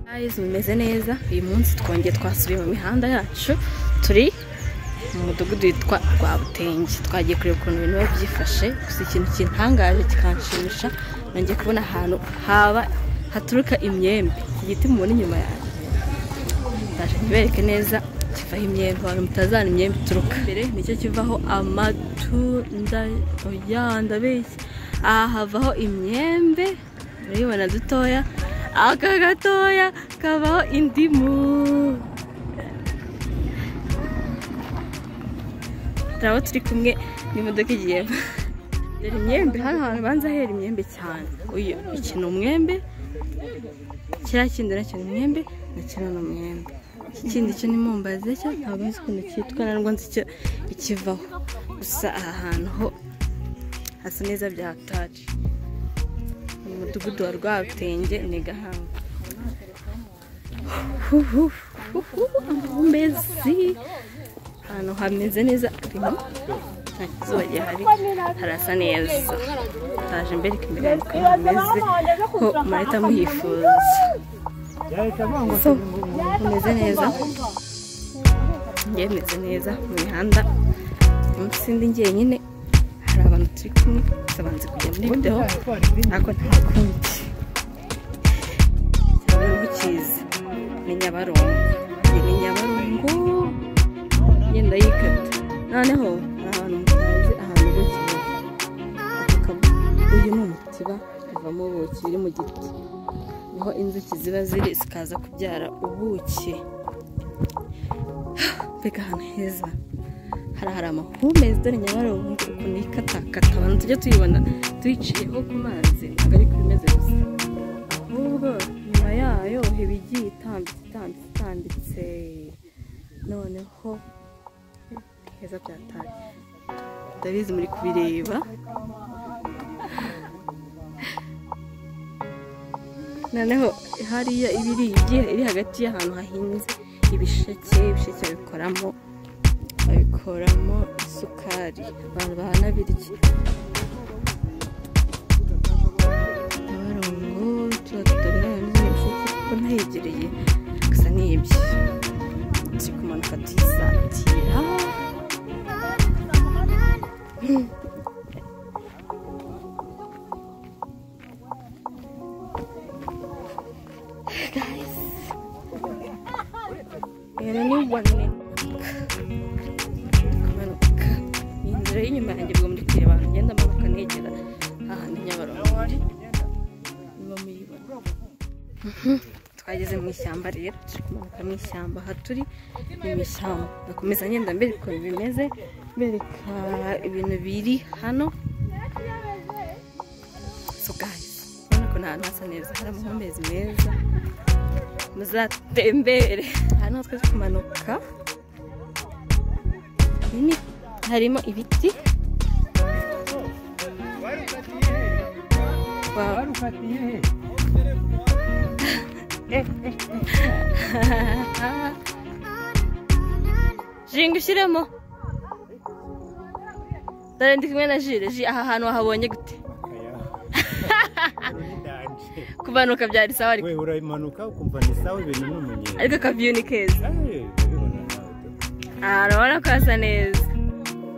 murabizi bimeze neza uyu munsi twongeye twasubiye mu mihanda yacu turi mu mudugudu witwa rwabutenge twagiye kureba ukuntu ibintu biba byifashe gusa ikintu kintangaje kikanshimisha nongeye kubona ahantu haba haturuka imyembe iki giti mubona inyuma yanjye ndaje ntibereke neza kivaho imyembe abantu mutazana imyembe ituruka imbere nicyo kivaho amatunda oya ndabeshya aha havaho imyembe urabibona dutoya aka gatoya kabaho indimu turabo turi kumwe n'imodoka igiye dore imyembe hano hantu banza hera imyembe cyane uyu iki ni umwembe kiriya kindi nacyo ni umwembe na kino ni umwembe iki kindi cyo ni mumbaze cyo ntabwo nzi ukuntu cyitwa ntabwo nzi icyo ikivaho gusa aha hantu ho hasa neza byahataje mu mudugudu wa rwabutenge ni gahanga amahumbezi ahantu hameze neza harimo nta kizuba gihari harasa neza taje mbere imbere yanjye ukuntu hameze ko murahita muhifuza so hameze neza njye meze neza mu mihanda munsi ndi njyenyine hari abantu turi kumwe gusa banze kujya muri videwo ariko nta kundi cyane mukizi ni nyabarongo iyi ni nyabarongo ngenda yikata noneho hari ahantu mutazi ahantu ubuki buri uyu ni umutiba uvamo ubuki biri mu giti niho inzuki ziba ziri zikaza kubyara ubuki mbega ahantu heza hari hari amahumbezi dore nyabarongo ukuntu ikatakata abantu tujya tuyibona tuyiciyeho ku mazi ntabwo ariko imeze gusa ahubwo nyuma yayo heba igiye itambitse itambitse itambitse noneho heza byataye ndabizi muri kubireba noneho hariya ibiri iri hagati y'ahantu hahinze ibisheke ibisheke bikoramo babikoramo isukari abantu bahanabirya nyabarongo tuba tutabirana ibisheke kuko ntayegereye gusa ni ibyo turi kumanuka tuyisatira rero ni ubone kumanuka ni inzira y'inyuma yanjye ubwo muri kureba ahantu ngenda manuka negera ahantu nyabarongo niba muyibona twageze mu ishyamba rero turi kumanuka mu ishyamba aha turi ni mu ishyamba ndakomeza ngenda mbere ukuntu bimeze mbereka ibintu biri hano so guys urabona ko ni ahantu hasa neza hari amahumbezi meza muzatembere hano twe kumanuka nini harimo ibiti jinga ushyiremo dore ndi kumwe na jire ji aha hantu wahabonye gute kumanuka byari sawa ariko we urabimanuka ukumva ni sawa ibintu ni umunyenzi ariko akaviyo ni keza aha urabona ko hasa neza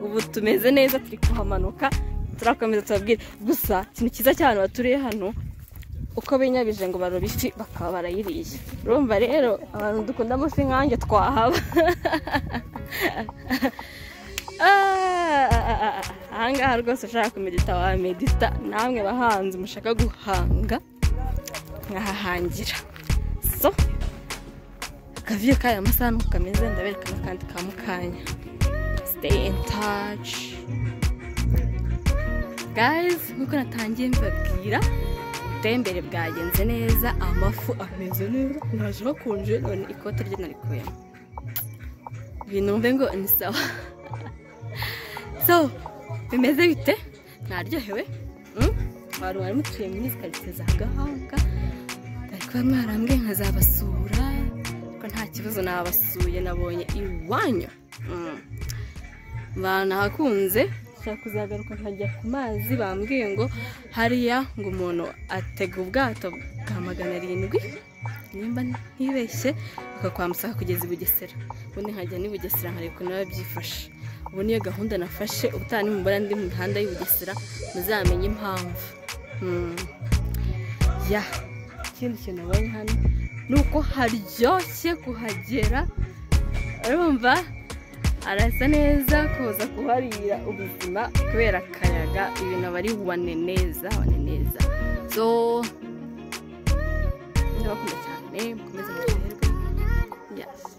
ubu tumeze neza turi kuhamanuka turakomeza tubabwire gusa ikintu cyiza cyane baturiye hano uko binyabije ngo barobe ifi bakaba barayiriye urumva rero abantu dukunda amafi nkanjye twahaba ahangaha rwose ushaka kumedita wamedita namwe bahanzi mushaka guhanga nkahahangira so akaviyo kaya amasaha nuko kameze ndabereka n'akandi ka mukanya stay in touch guys nkuko natangiye mbabwira ubutembere bwagenze neza amafu ameze neza naje hakonje none ikote rye narikuyemo binumve ngo ni sawa so bimeze bite naryohewe mm? abantu bari mutuye muri izi karitsiye za gahanga bari kuba mwarambwe nkazabasura ariko nta kibazo nabasuye nabonye iwanyu Mm. banahakunze nshaka kuzagaruka nkajya ku mazi bambwiye ngo hariya ngo umuntu atega ubwato bwa magana arindwi nimba ntibeshye bakakwambutsa kugeza i bugesera ubundi nkajya n'i bugesera nkareba ukuntu biba byifashe ubu niyo gahunda nafashe ubutaha nimubona ndi mu mihanda y'i bugesera muzamenye impamvu Hmm. ya ikindi kintu nabonye hano ni uko haryoshye kuhagera urumva arasa neza kuza kuharira ubuzima kubera akayaga ibintu aba ari wane neza wane neza so ndabakunda cyane mukomeze muryoherwe yes